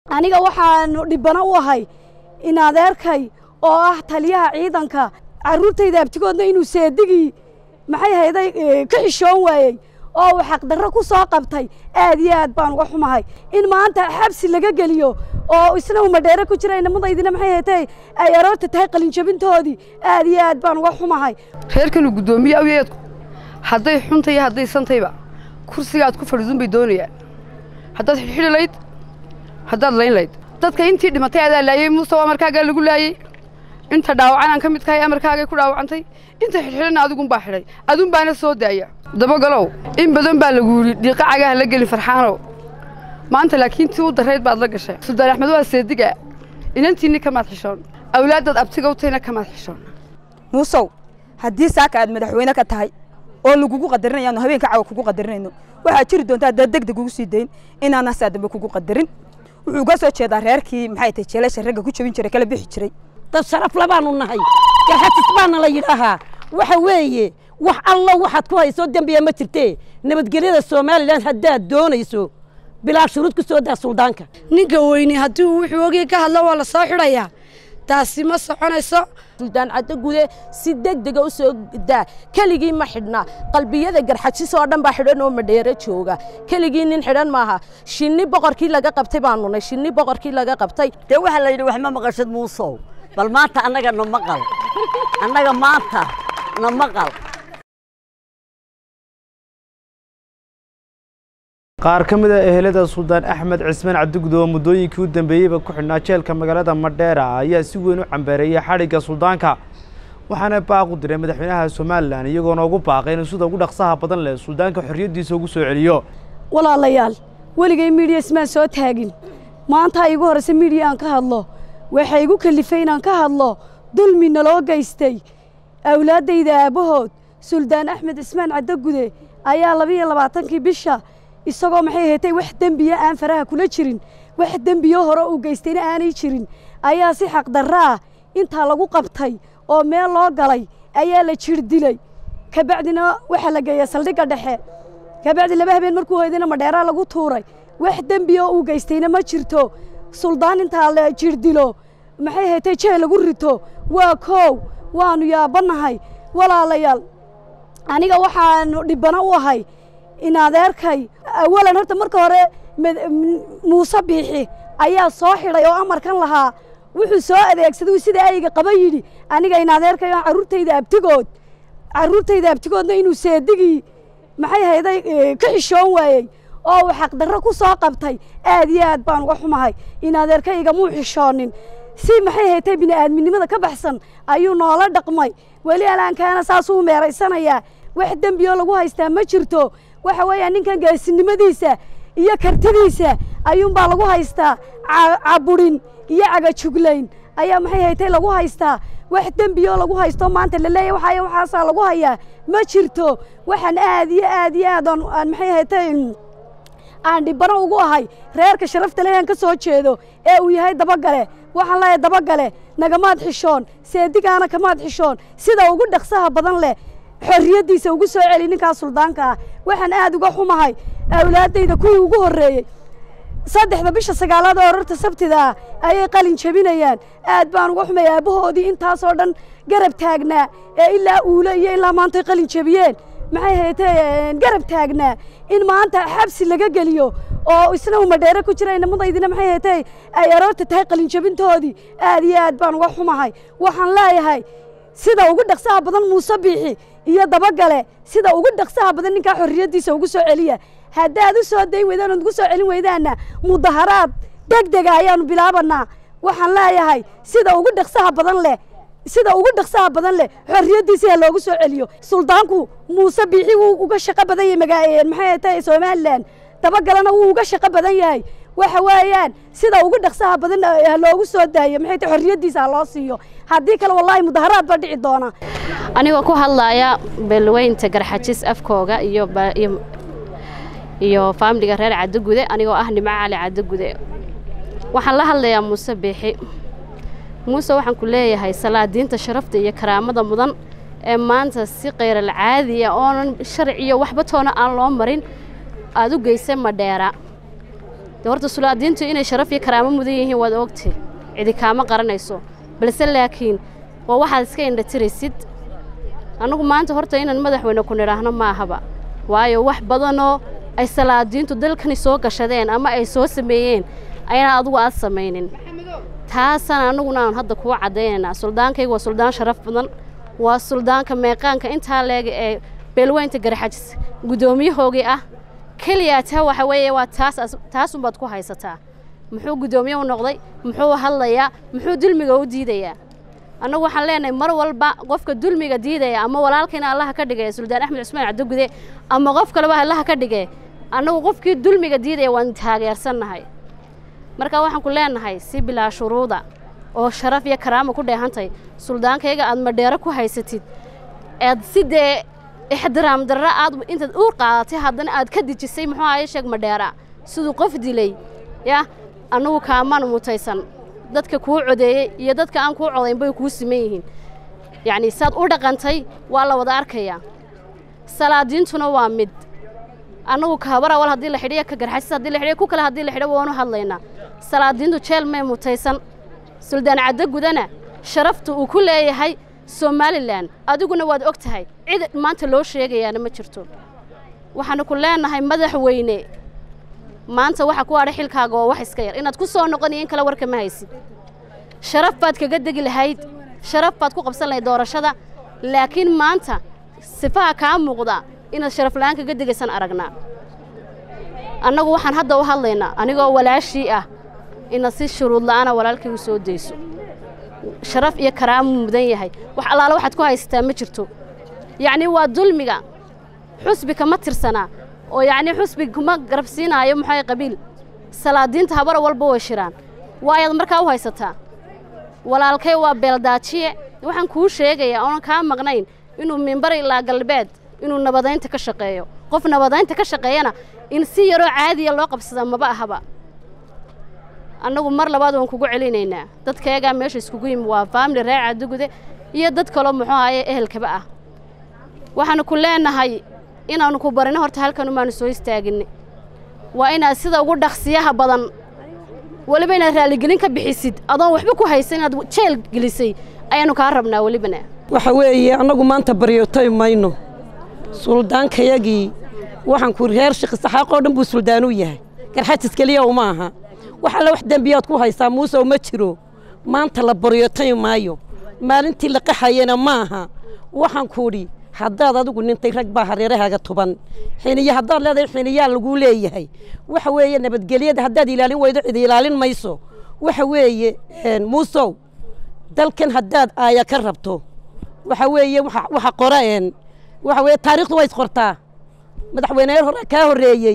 aniga waxaanu dhibbano u ahay in adeerkay oo ah taliyaha ciidanka carruurtayda abtigoodna inuu seedigii maxay hayday ka xishoon waayey oo uu xaqdarro ku soo qabtay aad iyo aad baan uga xumahay in maanta xabsi laga geliyo oo isna uu madheere ku jira inamadaydina maxay haytay ay aroorta tahay qalinjabintoodii aad iyo aad baan uga xumahay reerkanu guddoomiye awyeedku hadday xunta iyo hadday santayba kursiga aad ku fadhiidun bay doonayaan haddaad xidhxidhi layd haddaad layn layd dadka intii dhimatay adaa laayey muuse waa amarkaagaa lagu laayey inta dhaawacan aan ka mid kahay amarkaagay ku dhaawacantay inta xidhxidhana adigunbaa xidhay adun baana soo daaya dabagalow in badan baa lagu yidhi dhiiqa cagaha la gelin farxaanow maanta laakiin tii u darrayd baad la gashay suldaan axmed waa seediga inantiinni kamaad xishoon awlaaddaad abtiga u tahayna kamaad xishoon muusow haddii saaka aad madaxweyne ka tahay oo lagugu qadarinayaanu habeenka cawa kugu qadarinayno waxaad jiri doontaa dad deg deg ugu sii dayn inaana saa dambe kugu qadarin wuxuu ka soo jeedaa reerkii maxay tahay jeelasha ragga ku jabin jiray kala bixi jiray dad sharaf labaanu nahay garxatis baana la yidhaahaa waxa weeye wax allo waxaad ku hayso dembiya ma jirtee nabadgelyada somalilan haddaad doonayso bilaa shuruud ku soo daa suldaanka ninka weyne haddii uu wuxuu ogey ka hadlo waa la soo xidhayaa taasi ma soconayso suldaan caddo gude si deg dega u soo daa keligii ma xidhna qalbiyada garxajis oo dhan baa xidhan oo madheero jooga keligii nin xidhan maaha shinni boqorkii laga qabtay baanu nay shinni boqorkii laga qabtay dee waxaa la yidhi wax ma maqashad muusow bal maanta annaga na maqal annaga maanta na maqal qaar ka mid a ehelada suldaan axmed cismaan cabdigud oo muddooyinkii u dambeeyeyba ku xidhnaa jeelka magaalada madheera ayaa si weyn u cambeereeyay xadhigga suldaanka waxaana baaq u diray madaxweynaha somalilan iyagoona ugu baaqay inuu sida ugu dhaqsaha badan leh suldaanka xorriyaddiisa ugu soo celiyo walaalayaal weligay miidiya ismaan soo taagin maanta iigu horraysa miidiya aan ka hadlo waxay igu kalifay inaan ka hadlo dulmi naloo geystay awlaaddayda aabbahood suldaan axmed cismaan caddogude ayaa labiiyo labaatankii bisha isagoo maxay ahaatay wax dembiya aan faraha kula jirin wax dembiyo hore uu geystayna aanay jirin ayaa si xaqdarra ah intaa lagu qabtay oo meel loo galay ayaa la jir dilay kabacdina waxaa la geeya saldhigga dhexe kabacdi laba habeen markuu hoydayna madheeraa lagu tuuray wax dembiya uu geystayna ma jirto suldaan intaa la jir dilo maxay ahaatay jeel lagu rito waa koow waanu yaabannahay walaalayaal aniga waxaanu dhibbano u ahay in adeerkay awalan horta marka hore muuse biixi ayaa soo xidhay oo amarkan lahaa wuxuu soo adeegsaday sida ayga qaba yidhi aniga in adeerkay oo carruurtayda abtigood carruurtayda abtigoodna inuu seedigii maxay hayday ka xishoon waayey oo uu xaqdarro ku soo qabtay aad iyo aad baan uga xumahay in adeerkayga muu xishoonin si maxay haytay bini'aadminimada ka baxsan ayuu noola dhaqmay weli alaankaana saasuu meeraysanayaa wax dembioo lagu haystaa ma jirto waxa weeyaa ninkan geesinimadiisa iyo kartidiisa ayuunbaa lagu haystaa caburin iyo cagajuglayn ayaa maxay haytay lagu haystaa wax dembioo lagu haysto maanta laleeyahy waxaay waxaasaa lagu hayaa ma jirto waxaan aad iyo aad iyo aad aan maxay haytay aan dhibbano ugu ahay reerka sharafta leh aan ka soo jeedo ee uu yahay dabagale waxaan leeyahay dabagale nagamaad xishoon seedigaana kamaad xishoon sida ugu dhaqsaha badan leh xorriyaddiisa ugu soo celi ninkaas suldaanka ah waxaan aad uga xumahay awlaaddayda kuwii ugu horreeyey saddexda bisha sagaalaad oo orarta sabtida ah ayay qalin jebinayaan aad baan uga xumay aabbahoodii intaasoo dhan garab taagnaa ee ilaa uule iyo ilaa maantay qalin jebiyeen maxay haytay garab taagnaa in maanta xabsi laga geliyo oo isna uu madheere ku jira inamadaydina maxay haytay ay aroorta tahay qalinjabintoodii aad iyo aad baan uga xumahay waxaan leeyahay sida ugu dhaqsaha badan muuse biixi iyo dabagale sida ugu dhaqsaha badan ninkaa xorriyaddiisa ugu soo celiya haddaad u soo dayn weydaan ood ugu soo celin weydaanna mudaharaad deg dega ayaanu bilaabanaa waxaan leeyahay sida ugu dhaqsaha badan leh sida ugu dhaqsaha badan leh xorriyaddiisa ha loogu soo celiyo suldaanku muuse biixi wuu uga shaqo badan yahay magaa maxay tahay somalilan dabagalena wuu uga shaqo badan yahay waxa weeyaan sida ugu dhaqsaha badan ha loogu soo daayo maxay tahay xorriyaddiisa ha loo siiyo haddii kale wallaahi mudaharaad baa dhici doona anigoo ku hadlaaya beelweynta garxajis afkooga iyo iyo faamiliga reer caddogude anigoo ah nimco cali caddogude waxaan la hadlayaa muuse biixi muuse waxaan ku leeyahay salaadiinta sharafta iyo karaamada mudan ee maanta si kayral caadiya oonan sharciyo waxba toona aan loo marin aad u geysay madheera dee horta sulaadiintu inay sharaf iyo karaamo mudan yihiin waad ogtay cidi kaama qaranayso balse laakiin waa waxaad iska indhatiraysid annagu maanta horta inaan madaxweyne ku nidhaahno ma ahaba waayo wax badanoo ay salaadiintu dalkani soo gashadeen ama ay soo sameeyeen ayna adugu aad samaynin taasaan annaguna aan hadda kuu caddaynaynaa suldaankayga waa suldaan sharaf badan waa suldaanka meeqaanka intaa leega ee beelweynta garxajis guddoomiyahoogii ah keliyaa taa waxa weeye waa taas taasunbaad ku haysataa muxuu guddoomiye u noqday muxuu hadlayaa muxuu dulmiga u diidayaa annagu waxaan leenahay mar walba qofka dulmiga diidaya ama walaalkayna allaha ka dhigaya suldaan axmed cusmaan cabdigude ama qof kaleba allaha ka dhige annagu qofkii dulmiga diidaya waan taageersannahay marka waxaan ku leenahay si bilaa shuruuda oo sharaf iyo karaama ku dheehantay suldaankayga aad madheero ku haysatid ead si dee ixtiraam darra aad intaad uur qaadatay haddana aad ka dijisay muxuu ahaye sheeg madheera siduu qof dilay yah annagu kaamaan mutaysan dadka kuu codeeyey iyo dadka aan kuu codayn bay kuu siman yihiin yacnii saad u dhaqantay waa la wada arkayaa salaadiintuna waa mid annagu kahabar awal haddii la xidhiyo ka garxasis haddii la xidhiyo ku kale haddii la xidho waanu hadlaynaa salaadiintu jeel may mutaysan suldaan caddo gudana sharafta uu ku leeyahay somalilan adiguna waad og tahay cid maanta loo sheegayaana ma jirto waxaanu ku leenahay madaxweyne maanta waxa ku adha xilkaaga oo wax iska yar inaad ku soo noqoniyo in kale warka ma haysid sharaf baad kaga degi lahayd sharaf baad ku qabsan lahayd doorashada laakiin maanta sifaha kaa muuqda inaad sharaf la'aan kaga degaysan aragnaa annagu waxaan hadda u hadlaynaa anigoo walaashii ah inaad si shuruud la'aana walaalkay u soo dayso sharaf iyo karaamu mudan yahay wax allaala waxaad ku haysataa ma jirto yacnii waa dulmiga xusbi kama tirsanaa oo yacnii xusbi kuma garabsiinaayo muxuu qabiil salaadiinta habara walba way shiraan waayaad markaa u haysataa walaalkay waa beeldaajiye waxaan kuu sheegayaa oonan kaa maqnayn inuu mimbar ilaa galbeed inuu nabadaynta ka shaqeeyo qof nabadaynta ka shaqeeyana in si yaroo caadiya loo qabsada maba ahaba annagu mar labaad waan kugu celinaynaa dadkayagaa meesha iskugu yimi waa faamili reer cadugude iyo dad kaloo muxuu ahaye ehelkaba ah waxaanu ku leenahay inaannu ku barino horta halkan umaanu soo istaaginay waa inaad sida ugu dhaqsiyaha badan weliba inaad raaligelin ka bixisid adoon waxba ku haysan inaad jeel gelisay ayaannu kaa rabnaa welibana waxa weeye annagu maanta baryotay mayno suldaankayagii waxaan ku reer shikisaxaaqoo dhan buu suldaanuu yahay garxajis keliya uma aha wax alle wax dembiyaad ku haysaa muusew ma jiro maanta la baryotay maayo maalintii la qaxayena ma aha waxaan kuudhi haddaad adigu nintay rag baa hareerahaaga tuban xiniyo haddaad leedahay xiniyaa laguu leeyahay waxa weeye nabadgelyada haddaad ilaalin weydo cid ilaalin mayso waxa weeye muusow dalkan haddaad aaya ka rabto waxa weeye waxa qora een waxa weeye taariikhdu way isqortaa madaxweyneyaal hore kaa horreeyey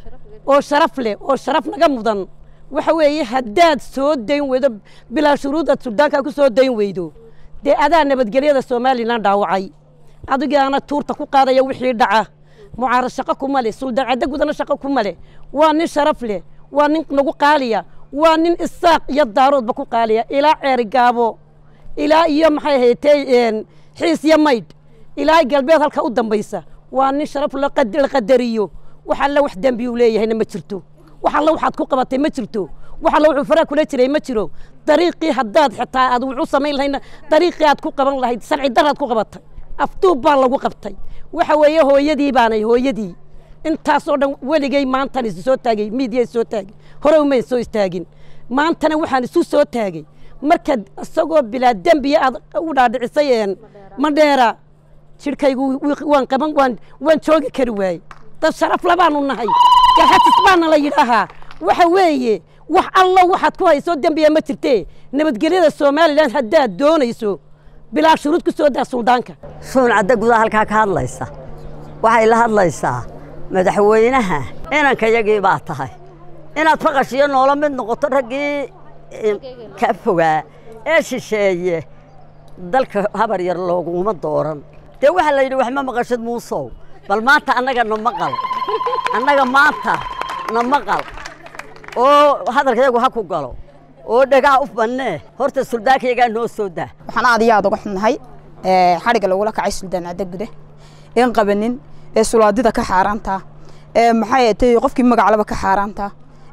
oo sharaf leh oo sharaf naga mudan waxa weeye haddaad soo dayn weydo bilaa shuruud aad suldaankaa ku soo dayn weydo dee adaa nabadgelyada somalilan dhaawacay adigaana tuurta ku qaadaya wixii dhaca mucaarad shaqo kuma leh suldaan caddo gudana shaqo kuma leh waa nin sharaf leh waa nin nagu qaaliya waa nin isaaq iyo daaroodba ku qaaliya ilaa ceeri gaabo ilaa iyo maxay haytay xiis iyo maydh ilaa galbeed halka u dambaysa waa nin sharaf la qadariyo wax alle wax dembi uu leeyahayna ma jirto wax alle waxaad ku qabatay ma jirto wax alle wuxuu faraa kula jiray ma jiro dariiqii haddaad xitaa aad wuxuu samayn lahayna dariiqii aad ku qaban lahayd sanci daraad ku qabatay afduub baa lagu qabtay waxa weeye hooyadii baanay hooyadii intaasoo dhan weligay maantan isu soo taagay miidiya soo taagay hore umay soo istaagin maantana waxaan isu soo taagay markaad isagoo bilaa dembiya aad u dhaadhicisay madheera jidhkaygu waan qaban waan waan joogi kari waayey dad sharaf labaanu nahay garxajis baana la yidhaahaa waxa weeye wax allo waxaad ku hayso dembiya ma jirtee nabadgelyada somalilan haddaad doonayso bilaa shuruud ku soo daa suldaanka suun cadda gudaha halkaa ka hadlaysa waxay la hadlaysaa madaxweynaha inankayagii baa tahay inaad faqashiyo noola mid noqoto raggii ka fogaa ee shisheeye dalka habar yar looguma dooran dee waxaa la yidhi wax ma maqashid muusow bal maanta annaga na maqal annaga maanta na maqal oo hadalkayagu ha ku galo oo dhagaha u bannee horta suldaankayagaa noo soo daa waxaan aad iyo aad uga xunnahay xadhigga lagula kacay suldaan cadda gude een qabanin ee sulaadida ka xaaraanta ee maxay tay qofkii magaclaba ka xaaraanta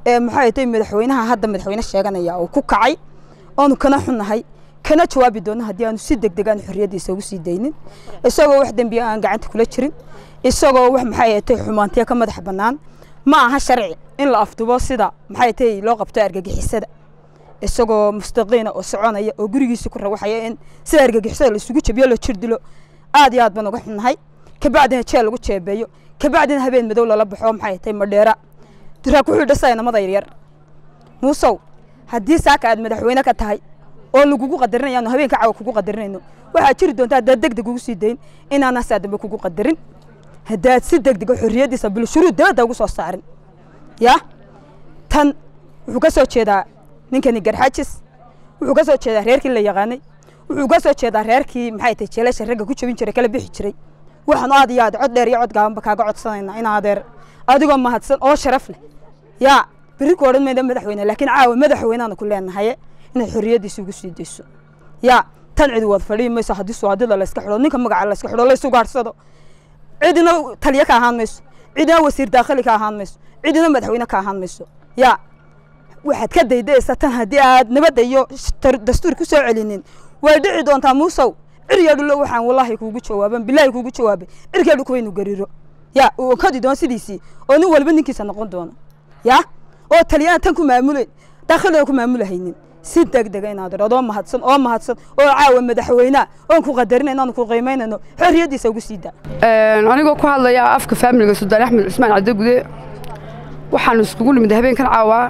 ee maxay tahay madaxweynaha hadda madaxweyne sheeganaya uu ku kacay oonu kana xunnahay kana jawaabi doono haddii aanu si degdeg aan xorriyaddiisa ugu sii daynin isagoo wax dembiya aan gacanta kula jirin isagoo wax maxay tahay xumaantiya ka madax bannaan ma aha sharci in la afdubo sida maxay tahay loo qabto argagixisada isagoo mustaqiina oo soconaya oo gurigiisa ku rawaxaya in sida argagixisada la isugu jabiyo la jir dilo aad iyo aad baan uga xunnahay kabacdina jeel lagu jeebeeyo kabacdina habeen madow lala baxo maxay tahay madheera diraak wuxuu dhasaya namada yaryar muusow haddii saaka aad madaxweyne ka tahay oo lagugu qadarinayaanu habeenka cawa kugu qadarinayno waxaad jiri doontaa haddaad degdeg ugu sii dayn inaana saa dambe kugu qadarin haddaad si degdega xorriyaddiisa bilshuruud dabadda ugu soo saarin yaa tan wuxuu ka soo jeedaa ninkani garxajis wuxuu ka soo jeedaa reerkii la yaqaanay wuxuu ka soo jeedaa reerkii maxay tahay jeelasha ragga ku jabin jiray kala bixi jiray waxaanu aad iyo aad cod dheer iyo cod gaabanba kaaga codsanaynaa in adeer adigoo mahadsan oo sharaf leh yaa berri ku odhan mayda madaxweyne laakiin caawa madaxweyneaanu ku leenahaye inaad xorriyaddiisa ugu sii dayso yaa tan cidi wad fadhiyi mayso haddii suwaadida layska xidho ninka magaca layska xidho laysu gaadhsado cidina taliye ka ahaan mayso cidina wasiir daakhili ka ahaan mayso cidina madaxweyne ka ahaan mayso yaa waxaad ka daydaysa tan haddii aad nabadda iyo dastuur ku soo celinin way dhici doontaa muusow ciryaadhulo waxaan wallaahi kuugu jawaaban bilaahi kuugu jawaabay cirkeedhu kuwaynu gariro yaa uu onkadi doono sidiisii oo nin walba ninkiisa noqon doono yaa oo taliyana tan ku maamulayn daakhilina ku maamulahaynin si degdega inaad adoo mahadsan oo mahadsan oo caawa madaxweynea oon ku qadarinayno aanu ku qiimaynayno xorriyaddiisa ugu sii daa anigoo ku hadlaya afka faamiliga suldaan axmed cismaan caddagude waxaanu iskugu nimid habeenkan caawaa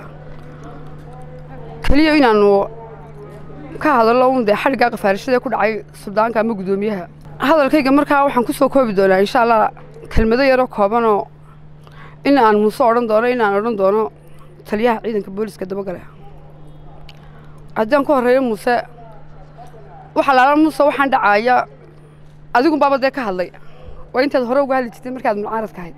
keliya inaannu ka hadallo un dee xadhiggaa qafaarashada ku dhacay suldaanka ama guddoomiyaha hadalkayga markaa waxaan ku soo koobi doonaa insha allah kelmado yaroo koobanoo in aan muuse odhan doono in aan odhan doono taliyaha ciidanka booliska dabagale haddii aan ku horreeyo muuse waxa laala muuse waxaan dhacaaya adigun baaba dee ka hadlay waa intaad hore uga hadli jirtay markaad mucaaradka ahayd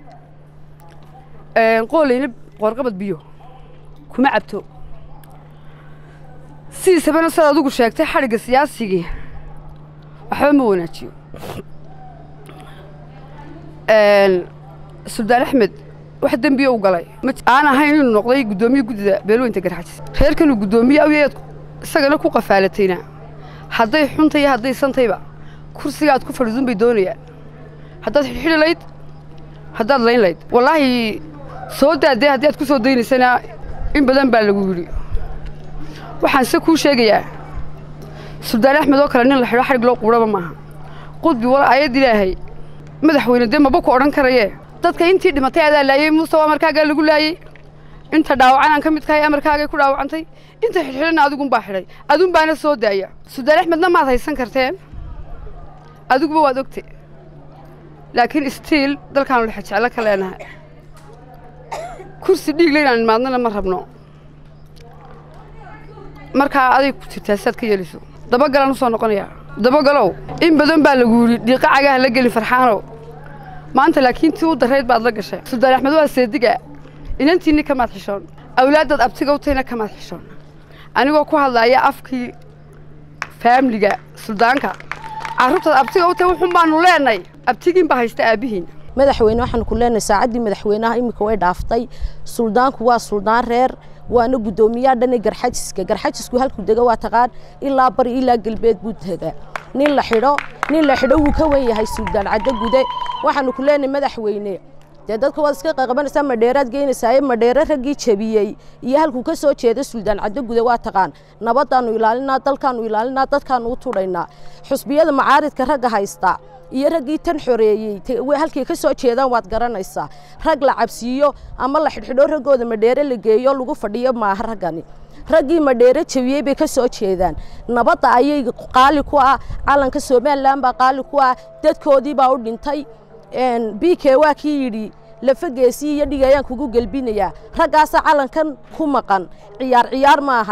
qoolayna qoorqabad biyo kuma cabto sidiisabana sidaad adigu sheegtay xadhigga siyaasigii waxba ma wanaajiyo suldaan axmed wax dembiya u galay aan ahayn inuu noqday guddoomiye guddida beelweynta garxajis reerkanuu guddoomiye awyeed isagana ku qafaalatayna hadday xunta iyo hadday santayba kursiga aad ku fadhiidun bay doonayaan haddaad xidhxidhi layd haddaad layn layd wallaahi soo daadee haddii aad ku soo daynaysana in badan baa lagu yidhi waxaan se kuu sheegayaa suldaan axmed oo kale nin la xidho xadhig loo quudhaba maaha qudbi wal ayad ilaahay madaxweyne dee maba ku odhan karayee dadka intii dhimatay adaa laayey muuse waa amarkaagaa lagu laayey inta dhaawacan aan ka mid kahay amarkaagay ku dhaawacantay inta xidhxidhana adigunbaa xidhay adun baana soo daaya suldaan axmedna maad haysan karteen adiguba waad ogte laakiin istiil dalkaanu lexe jeclo ka leenahay kursi dhiigle inaan imaadnana ma rabno markaa aday ku jirtaa siaad ka yeelayso dabagalaan u soo noqonayaa dabagalow in badan baa lagu yidhi dhiiqa cagaha la gelin farxaanow maanta laakiin tii u darayd baad la gashay suldaan axmed waa seediga inantiinni kamaad xishoon awlaaddaad abtiga u tahayna kamaad xishoon anigoo ku hadlaaya afkii faamliga suldaanka carruurtaad abtiga u tahay wuxun baanu leenay abtigiin baa haysta aabbihiin madaxweyne waxaanu ku leenahay saacaddii madaxweynaha iminka way dhaaftay suldaanku waa suldaan reer waana guddoomiyaha dhane garxajiska garxajisku halkuu dega waa taqaan ilaa bari ilaa galbeed buu degaa nin la xidho nin la xidho wuu ka wen yahay suldaan caddo gude waxaanu ku leenahay madaxweyne dee dadka waad iska qaqabanaysaa madheeraad geynaysaa madheere raggii jabiyey iyo halkuu ka soo jeeda suldaan caddo gude waa taqaan nabadaanu ilaalinaa dalkaanu ilaalinaa dadkaanu u tudhaynaa xusbiyada macaaridka ragga haysta iyo raggii tan xoreeyey halkay ka soo jeedaan waad garanaysaa rag la cabsiiyo ama la xidhxidho raggooda madheere la geeyo lagu fadhiyo maaha raggani raggii madheere jabiyey bay ka soo jeedaan nabadda ayay qaali ku ah calanka somalilan baa qaali ku ah dadkoodii baa u dhintay b k waa kii yidhi lafageesii iyo dhigayaan kugu gelbinayaa raggaasaa calankan ku maqan ciyaar ciyaar maaha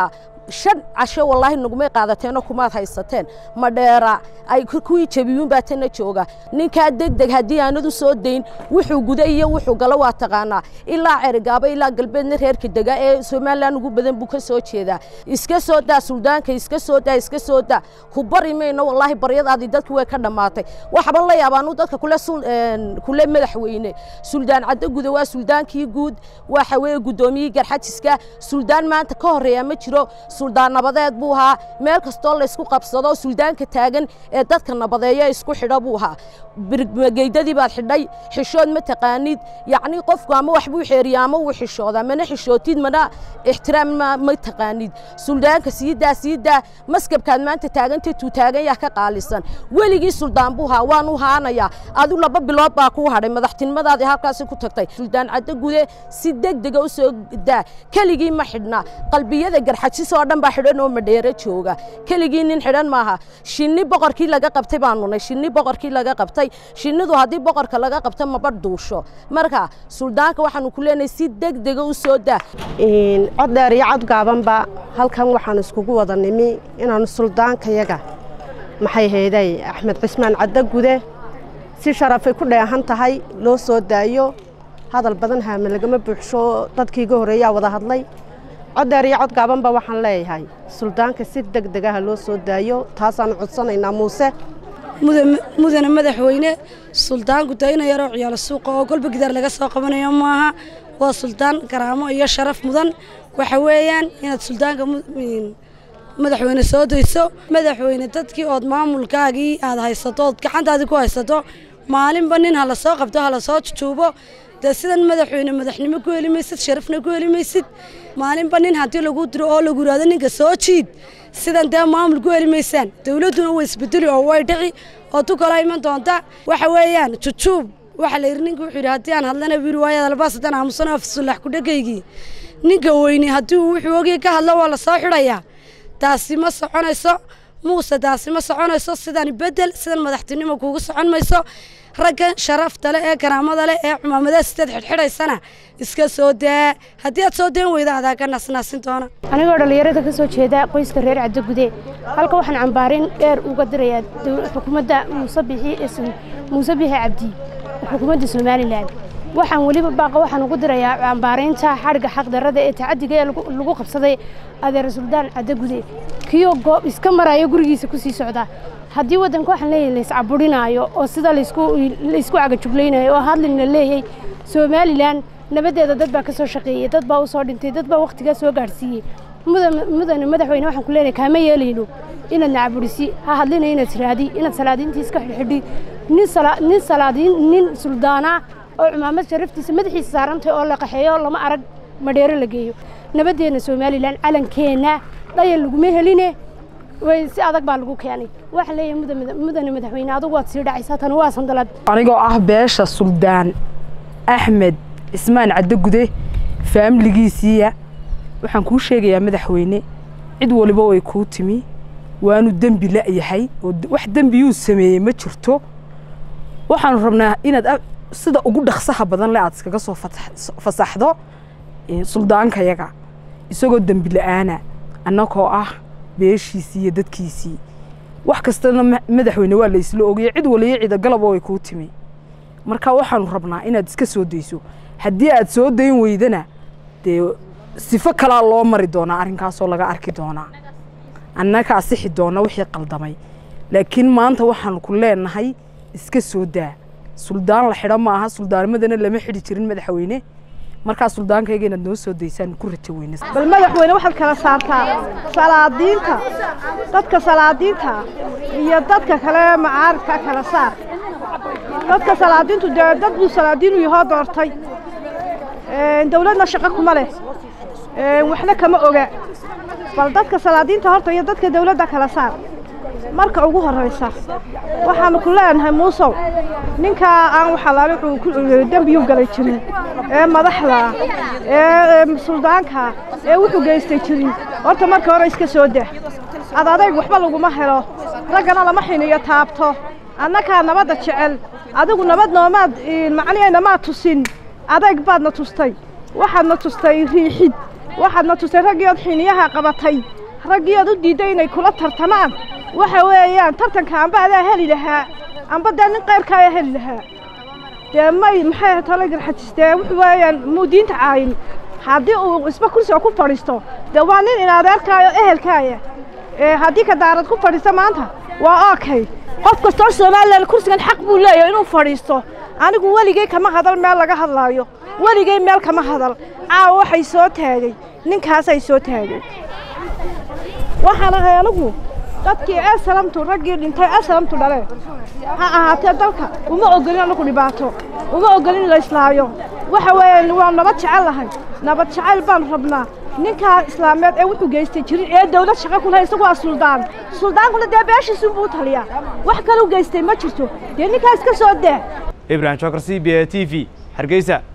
shan casho wallaahi nagumay qaadateeno kumaad haysateen madheera ay kuwii jabiyuun baa tana jooga ninkaa degdeg haddii aanad u soo dayn wuxuu guda iyo wuxuu galo waa taqaanaa ilaa cerigaaba ilaa galbeedna reerka dega ee somalilan ugu badan buu ka soo jeedaa iska soo daa suldaanka iska soo daa iska soo daa ku bari mayno wallaahi baryadaadii dadku way ka dhammaatay waxba la yaabaanu dadka kule kule madaxweyne suldaan caddo guda waa suldaankii guud waxa weeye guddoomiyihii garxajiska suldaan maanta ka horreeya ma jiro suldaan nabadeed buu ahaa meel kastoo laysku qabsado suldaanka taagan ee dadka nabadeeya isku xidho buu ahaa birmageydadii baad xidhay xishood ma taqaanid yacni qofku ama wax buu xeeriya ama wuu xishoodaa mana xishootid mana ixtiraam ma taqaanid suldaanka siidaa siidaa maskabkaad maanta taagantay tuu taagan yaa ka qaalisan weligii suldaan buu ahaa waan u haanayaa adu laba bilood baa kuu hadhay madaxtinimadaadii halkaasi ku tagtay suldaan caddo gude si degdega u soo daa keligii ma xidhna qalbiyada garxajis oo dhan baa xidhan oo madheero jooga keligii nin xidhan maaha shinni boqorkii laga qabtay baanu nay shinni boqorkii laga qabtay shinnidu haddii boqorka laga qabto maba duusho marka suldaanka waxaanu ku leenahay si degdega u soo daa cod dheer iyo cod gaabanba halkan waxaan iskugu wada nimi inaanu suldaankayaga maxay hayday axmed cismaan caddo gude si sharafay ku dheehan tahay loo soo daayo hadal badan haame lagama buuxsho dadkii ga horreeyaa wada hadlay cod dheer iyo cod gaabanba waxaan leeyahay suldaanka si deg degaha loo soo daayo taasaanu codsanaynaa muuse mudane madaxweyne suldaanku taa ina yaroo ciyaalo suuqa oo golba gidaar laga soo qabanayo maaha waa suldaan karaamo iyo sharaf mudan waxa weeyaan inaad suldaanka madaxweyne soo dayso madaxweyne dadkii ood maamulkaagii aad haysato ood gacantaadii ku haysato maalinba nin ha la soo qabto ha la soo jujuubo dee sidan madaxweyne madaxnimo ku heli maysid sharafna ku heli maysid maalinba nin haddii lagu diro oo lagu yidhahdo ninka soo jiid sidan dee maamul ku heli maysaan dowladduna way isbedeli oo way dhici oo tu kala iman doonta waxa weeyaan jujuub waxa la yidhi ninka wuxuu yidhi haddii aan hadlana wiiri waayad albaas haddaan aamusano afsulax ku dhagaygii ninka weyne haddii uu wuxuu ogii ka hadlo waa la soo xidhayaa taasi ma soconayso muuse taasi ma soconayso sidan bedel sidan madaxtinimo kuugu socon mayso raggan sharafta leh ee karaamada leh ee cumaamadaha sideed xidhxidhaysana iska soo daa haddii aad soo deen weyda adaa ka naasnaasin doona anigoo dhallinyarada ka soo jeeda qoyska reer caddo gude halka waxaan cambaarin dheer uga dirayaa xukuumadda muuse bixi muuse bixi cabdi xukuumadda somalilan waxaan weliba baaqa waxaan ugu dirayaa cambaaraynta xadhigga xaqdarrada ee tacadiga ee lagu qabsaday adeer suldaan caddo gude kiyoo goob iska maraya gurigiisa ku sii socda haddii waddanka waxaan leeyahay layscaburinaayo oo sida laysku cagajuglaynayo oo hadlina leeyay somalilan nabaddeeda dad baa ka soo shaqeeyey dad baa u soo dhintay dad baa wakhtigaa soo gaadhsiiyey mudane madaxweyne waxaan ku leenahay kaama yeelayno inaad nacaburisi ha hadlina inaad raadi inaad salaadiintii iska xidhxidhi nin salaadiin nin suldaana oo cumaamad sharaftiisa madaxiisa saarantay oo la qaxeeyo lama arag madheero la geeyo nabaddeena somalilan calankeenna dhayan laguma heline si adag baa lagu keenay waxa leeyahay mudane madaxweyne adugu waad sii dhacaysaa tani waa sandalad anigoo ah beesha suldaan axmed cismaan caddo gude faamiligiisiiya waxaan kuu sheegayaa madaxweyne cid waliba way kuu timi waanu dembi la'yahay oo wax dembiyuu sameeyey ma jirto waxaanu rabnaa inaad sida ugu dhaqsaha badan le aad iskaga soo fasaxdo suldaankayaga isagoo dembi la'aana annagoo ah beeshiisii iyo dadkiisii wax kastana madaxweyne waa la isla ogaya cid waliyo cida galaba way kuu timi marka waxaanu rabnaa inaad iska soo dayso haddii aad soo dayn weydana dee sifo kalaa loo mari doonaa arrinkaasoo laga arki doonaa annaga asixi doona wixii qaldamay laakiin maanta waxaanu ku leenahay iska soo daa suldaan la xidho maaha suldaanimadana lama xidhi jirin madaxweyne markaa suldaankayga inaad noo soo daysaan ku rajo weyne bal madaxweyne waxaad kala saartaa salaadiinta dadka salaadiinta iyo dadka kale macaaridka kala saar dadka salaadiintu dee dad buu salaadiinu yahoo doortay dawladna shaqo kuma leh waxna kama oga bal dadka salaadiinta horta iyo dadka dawladda kala saar marka ugu horraysa waxaanu ku leenahay muusow ninkaa aan waxalaale wuxuu dembiyuu galay jirin ee madaxda ee suldaanka ee wuxuu geystay jirin horta marka hore iska soo dah ad adayg waxba laguma helo raggana lama xiniyo taabto annakaa nabadda jecel adigu nabad noomaad macnihayna maad tusin adayg baadna tustay waxaadna tustay riixid waxaadna tustay raggii ood xiniyaha qabatay raggii ood u diidday inay kula tartamaan waxa weeyaan tartanka amba adaa heli lahaa amba dee nin qayrkaayaa heli lahaa dee may maxay tala garxajis dee wuxuu weeyaan muu diinta caayin haddii uu isba kursiga ku fadhiisto dee waa nin in adeerkaayo ehelkaaya ee haddii ka daarad ku fadhiista maanta waa okay qof kastoo somalilan kursigan xaq buu leeyahay inuu fadhiisto anigu weligay kama hadal meel laga hadlaayo weligay meel kama hadal caawa waxay soo taagay ninkaasay soo taagay waxaan ahay anigu dadkii esalamtu raggii dhintay esalamtu dhale ha ahaatee dalka uma ogolin anagu dhibaato uma ogolin in la islaayo waxa weeye waa nabad jecel lahay nabad jecel baan rabnaa ninkaa islaameed ee wuxuu geystay jirin ee dawlad shaqo ku lahay isagu waa suldaan suldaankuna dee beeshiisuunbuu u taliyaa wax kale u geystay ma jirto dee ninkaas ka soo dee ibrahim shokar c b a t v hargeysa